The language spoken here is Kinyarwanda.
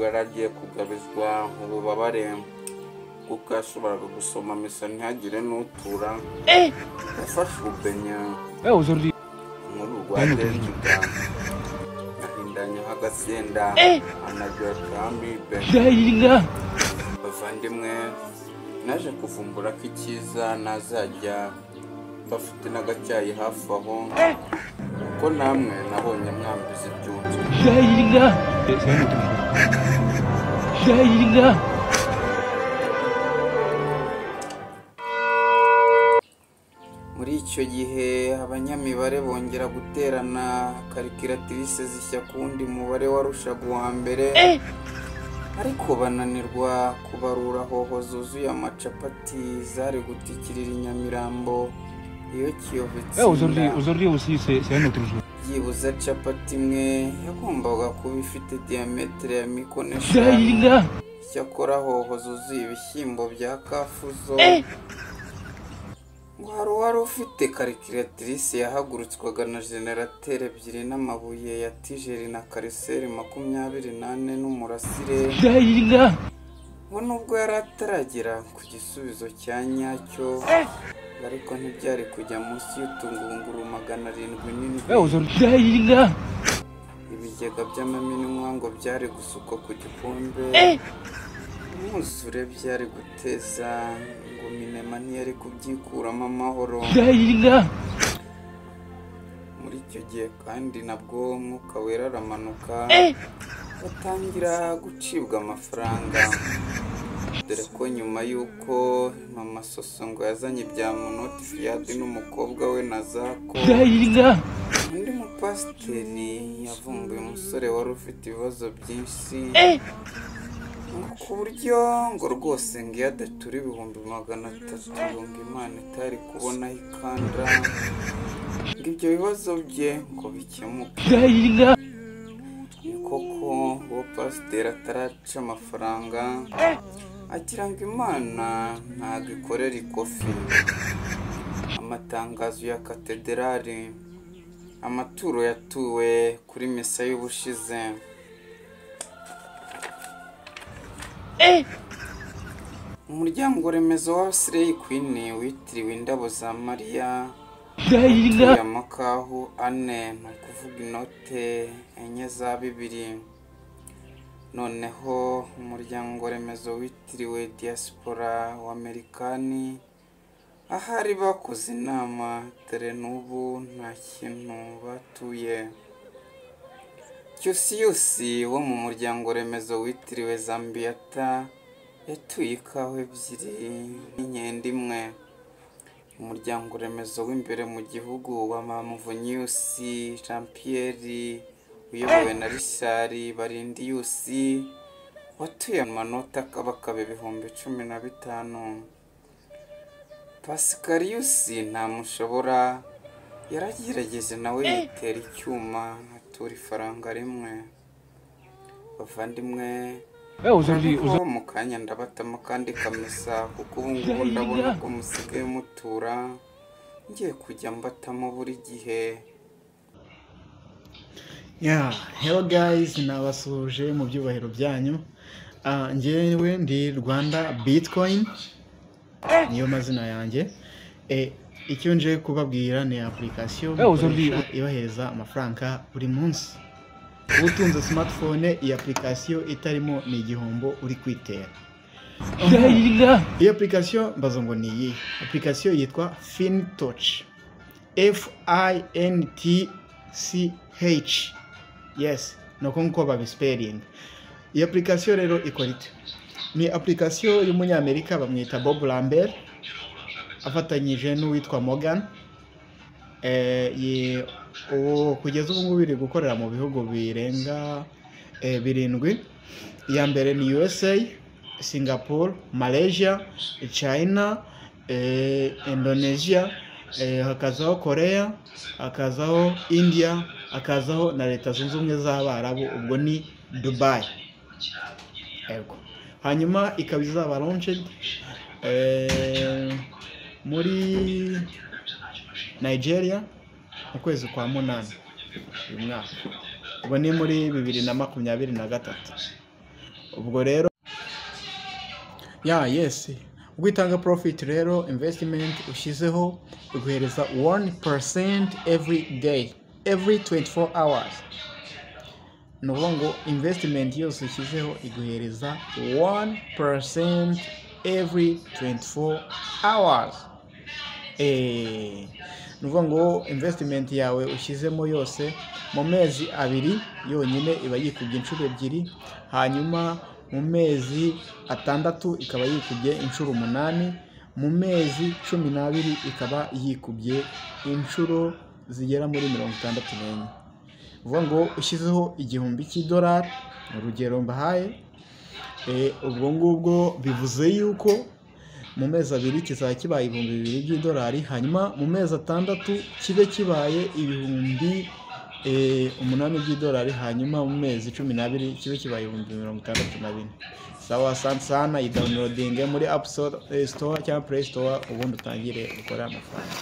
yaragiye kugabizwa ububabare kuko yashoboraga gusoma misa ntihagire n'utura yafashe ubenya muri urwa perezida ahindanyaho agasenda anagira amibe bavandimwe naje kuvumbura ko icyiza nazajya bafite n'agacyayi hafi aho kuko namwe nabonye mwambuza ibyunzwe muri icyo gihe abanyamibare bongera guterana karikiratirise zishya ku wundi mubare warushaga uwa mbere ariko bananirwa kubarura hoho zuzuye amacapati zari gutikirira i nyamirambo iyo kiyovu itsinda byibuze capati imwe yagombaga kuba ifite diyametere ya mikono eshanu icyakora hoho zuzuye ibishyimbo bya kafuzo ngo hari uwari ufite karikiratirise yahagurutswaga na generateri ebyiri n'amabuye ya tijeri na kariseri makumyabiri n'ane n'umurasire we nubwo yari ataragera ku gisubizo cya nyacyo ariko ntibyari kujya munsi y'utungunguru magana arindwi n'indwi ibigega by'amaminwa ngo byari gusukwa ku gikombe umwuzure byari guteza ngo minema ntiyari kubyikuramo amahoro muri icyo gihe kandi nabwo umwuka wera aramanuka batangira gucibwa amafaranga dore ko nyuma y'uko mama soso ngo yazanye ibya munoti fiyadi n'umukobwa we na zako undi mupasiteri yavumbuye umusore wari ufite ibibazo byinshi ngo ku buryo ngo rwose ngo iyo adatura ibihumbi magana atatu ngo imana itari kubonaho ikanda ngo ibyo bibazo bye ngo bikemuke ni koko uwo pasiteri ataraca amafaranga agira ngo imana ntabwo ikorera ikofi amatangazo ya katederari amaturo yatuwe kuri misa y'ubushize umuryango remezo wa sireyi kwini witiriwe indabo za mariya utuye amakahu ane ni ukuvuga inote enye za bibiri noneho umuryango remezo witiriwe diaspora w'amerikani ahari bakoze inama dore n'ubu nta kintu batuye cyusiyusi wo mu muryango remezo witiriwe zambiyata yatuye ikawa ebyiri n'inkende imwe umuryango remezo w'imbere mu gihugu wa mamuvonyusi jean pierre uyobowe na rishari barindiyusi watuye amanota akabakaba ibihumbi cumi na bitanu pasikariyusi ntamushobora yaragerageje nawe yitera icyuma atura ifaranga rimwe bavandimwe uza mu kanya ndabatamo kandi kamesa kuko ubu ngubu ndabona ko musigaye mutura ngiye kujya mbatamo buri gihe Yeah, hello guys, nabasuhuje mu byubahiro byanyu. Ah, njyewe ndi Rwanda Bitcoin. Niyo mazina yanjye. Eh, icyo nje kubabwira ni application mukoresha ibahereza amafaranga buri munsi. Utunze smartphone iyi application itarimo ni igihombo uri kwitera. Iyi application mbazo ngo ni iyi. Application yitwa FinTouch. F I N T C H. yes ni uko nguko babisiperinga iyi apurikasiyo rero ikora ite ni apurikasiyo y'umunyamerika bamwita bob lambert afatanyije n'uwitwa morgan Eh, ye- ubu kugeza ubu ngubu iri gukorera mu bihugu birenga eh, birindwi iya mbere ni usa singapore malaysia china eh, indonesia eh, hakazaho korea hakazaho india hakazaho na leta zunze ubumwe z'abarabu ubwo ni dubai Yego. hanyuma ikaba izaba launched eh, muri nigeria mu kwezi kwa munani uyu mwaka ubu ni muri bibiri na makumyabiri na gatatu ubwo rero ya yesi ubwo itanga profit rero investment ushyizeho iguhereza 1% every day every 24 hours ni ukuvuga ngo investment yose ushyizeho iguhereza 1% every 24 hours Eh, ni ukuvuga ngo investment yawe ushyizemo yose mu mezi abiri yonyine iba yikubye inshuro ebyiri hanyuma mu mezi atandatu ikaba yikubye inshuro umunani mu mezi cumi n'abiri ikaba yikubye inshuro zigera muri mirongo itandatu n'enye ni ukuvuga ngo ushyizeho igihumbi cy'idolari urugero mbahaye eh, ubwo ngubwo bivuze yuko mu mezi abiri kizaba kibaye ibihumbi bibiri by'idolari hanyuma mu mezi atandatu kibe kibaye ibihumbi eh, umunani by'idolari hanyuma mu mezi cumi n'abiri kibe kibaye ibihumbi mirongo itandatu na bine sawa sana sana yidawunirodinge muri apu store eh, store cyangwa play store ubundi utangire ukore amafaranga